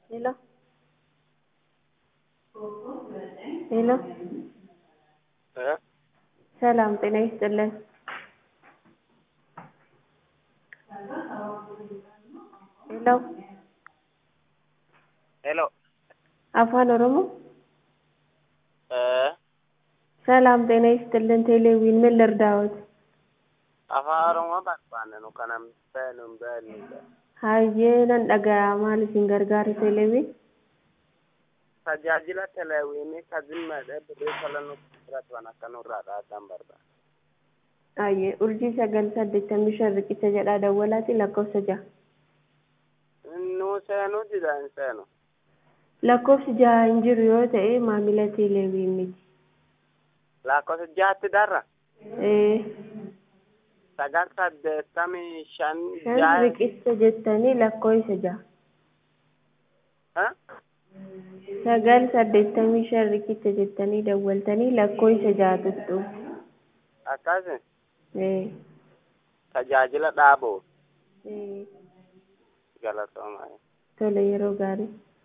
Hello. ሄሎ ሰላም ጤና ይስጥልን። ሄሎ Hello. አፋን ኦሮሞ Eh, ሰላም ጤና ይስጥልን። ቴሌዊን ምን ልርዳዎት? afaan Oromoo barbaanne nu kanan beenu hin beeknudha. Hayyee nan dhaga'aa maal isin gargaara teelewiin? Tajaajila teleewwiinii ka zimmeedhee birrii tola nutti fudhatan akka nurraa dhaabbatan barbaada. Hayyee urjii sagal saddeettamii shan riqicha jedhaa dawwalaati lakkoofsa jaha. Nu seenuu dida hin seenu. Lakkoofsi jaha hin jiru yoo ta'e maamila teelewiin miti. Lakkoofsa jaatti darra. Ee, Sagal saddeettamii shan shan ja'a. riqicha jettanii lakkoofsa jaha. Eh? Sagal saddeettamii shan riqicha jettanii dawwaltanii lakkoofsa jaha tuttu. Akkasi Ee, tajaajila dhaabuu ee, galatoomaa. tole yeroo gaarii.